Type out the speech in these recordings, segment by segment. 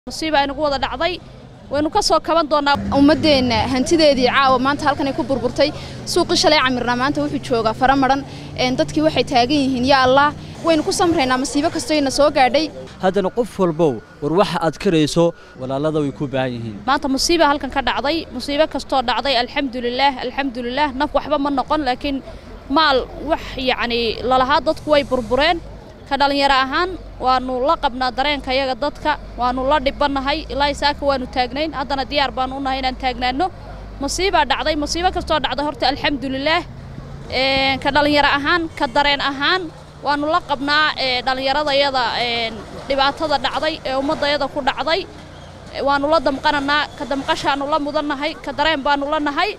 musiiba aynagu wada dhacday waynu ka soo kaban doonaa ummadeenna hantideedii caawa maanta halkanay ku burburtay suuqii shalay camirnaa maanta wuxuu joogaa fara maran dadkii waxay taagan yihiin yaa allah waynu ku samraynaa masiibo kastoyna soo gaadhay haddana qof walbow war waxa aad karayso walaalada way ku baahan yihiin maanta musiiba halkan ka dhacday musiibo kastoo dhacday alxamdulilaah alxamdulilaah naf waxba ma noqon laakiin maal wax yacnii lalahaa dadku way burbureen ka dhallinyaro ahaan waannu la qabnaa dareenka yaga dadka waannu la dhibannahay ilaa isaaka waannu taagnayn haddana diyaar baannu u nahay inaan taagnaanno musiibaa dhacday musiibo kastoo dhacday horta alxamdulilaah ka dhallinyaro ahaan ka dareen ahaan waannu la qabnaa dhallinyaradayada dhibaatada dhacday ee ummaddayada ku dhacday waannu la damqananaa ka damqashaannu la mudannahay ka dareen baannu la nahay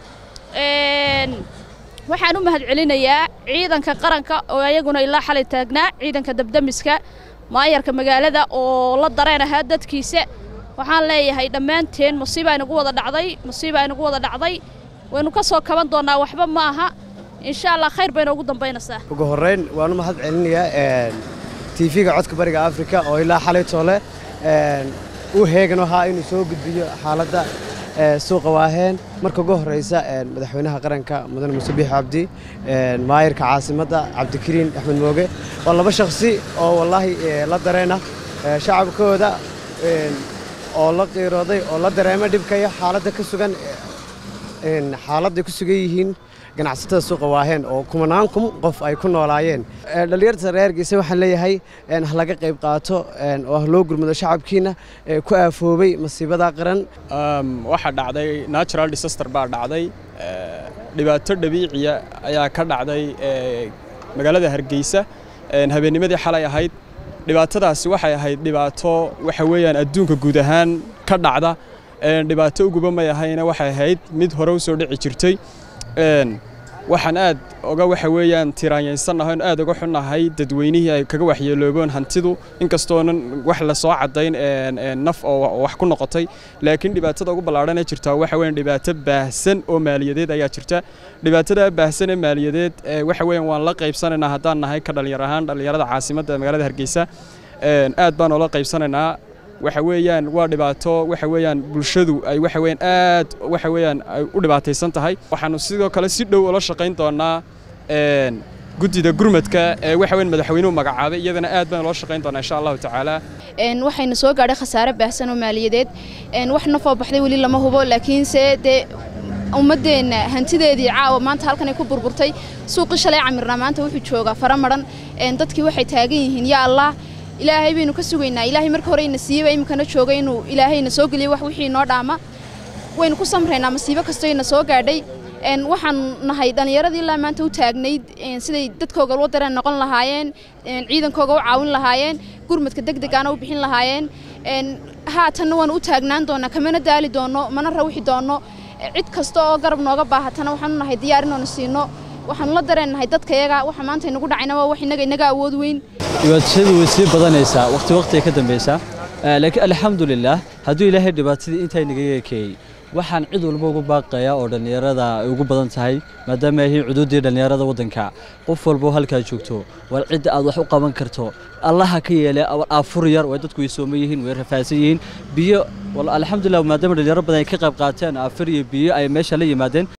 waxaan u mahadcelinayaa ciidanka qaranka oo ayaguna ilaa xalay taagnaa ciidanka dabdamiska maayarka magaalada oo la dareen ahaa dadkiisa waxaan leeyahay dhammaanteen musiiba aynagu wada dhacday musiiba aynagu wada dhacday waynu ka soo kaban doonnaa waxba ma aha insha allah khayr bayna ugu dambaynaysaa ugu horrayn waan u mahad celinayaa tiifiga codka bariga afrika oo ilaa xalay toole u heegan ahaa inuu soo gudbiyo xaaladda suuqa waaheen marka ugu horraysa madaxweynaha qaranka mudane muuse biix cabdi maayarka caasimadda cabdikariin axmed mooge waa laba shakhsi oo wallaahi la dareena shacabkooda oo la qiirooday oo la dareema dhibkaya xaaladda ka sugan xaaladday ku sugan yihiin ganacsatada suuqa waaheen oo kumanaan kun qof ay ku noolaayeen dhallinyarta reer geese waxaan leeyahay ha laga qayb qaato oo ha loo gurmado shacabkiina ku aafoobay masiibada qaran waxaa dhacday natural disaster baa dhacday dhibaato dabiiciya ayaa ka dhacday magaalada hargeysa habeennimadii xalay ahayd dhibaatadaasi waxay ahayd dhibaato waxa weeyaan adduunka guud ahaan ka dhacda dhibaato uguba may ahayna waxay ahayd mid hore u soo dhici jirtay waxaan aad oga waxa weeyaan tiraanyaysanahay aad uga xunnahay dadweynihii ay kaga waxyeelooboon hantidu inkastoonan wax la soo caddayn naf oo wax ku noqotay laakiin dhibaatada ugu ballaadhan ee jirta waxa weeyaan dhibaato baahsan oo maaliyadeed ayaa jirta dhibaatada baahsan ee maaliyadeed waxa weeyaan waan la qaybsanaynaa haddaan nahay ka dhallinyar ahaan dhallinyarada caasimadda magaalada hargeysa aad baan oola qaybsanaynaa waxa weeyaan waa dhibaato waxa weeyaan bulshadu ay waxa weeyaan aad waxa weeyaan ay u dhibaataysan tahay waxaanu sidoo kale si dhow ula shaqayn doonaa guddida gurmadka ee waxa weeyaan madaxweynuhu magacaabay iyadana aad baan ula shaqayn doonaa insha allahu tacaala waxayna soo gaadhay khasaare baahsan oo maaliyadeed wax nafoo baxday weli lama hubo laakiinse dee ummadeenna hantideedii caawa maanta halkanay ku burburtay suuqii shalay camirnaa maanta wuxuu joogaa fara maran dadkii waxay taagan yihiin yaa allah ilaahay baynu ka sugaynaa ilaahay marka hore ina siiyeyba iminkana jooga inuu ilaahayna soo geliyo wax wixii noo dhaama waynu ku samraynaa masiibo kastoyna soo gaadhay waxaan nahay dhallinyaradii ilaa maanta u taagnayd siday dadkooga loo dareen noqon lahaayeen ciidankooga u caawin lahaayeen gurmadka deg degaana u bixin lahaayeen haatanna waanu u taagnaan doonaa kamana daali doonno mana rawixi doonno cid kasta oo garab nooga baahatana waxaanu nahay diyaar inaanu siino waxaanu la dareennahay dadkayaga waxa maanta inagu dhacayna waa wax inaga inaga awood weyn dhibaatadu way sii badanaysaa waqti waqti ay ka dambaysaa laakiin alxamdulilaah hadduu ilaahay dhibaatadii intaa inaga ekeeyey waxaan cid walba ugu baaqayaa oo dhallinyarada ay ugu badan tahay maadaama ay yihiin cuduuddii dhallinyarada waddanka qof walbo halkaa joogto war cidda aad wax u qaban karto allaha ka yeele aafur yar way dadku way sooma yihiin way rafaadsan yihiin biyo alxamdulilah maadaama dhallinyaro badan ay ka qayb qaateen aafur iyo biyo ay meesha la yimaadeen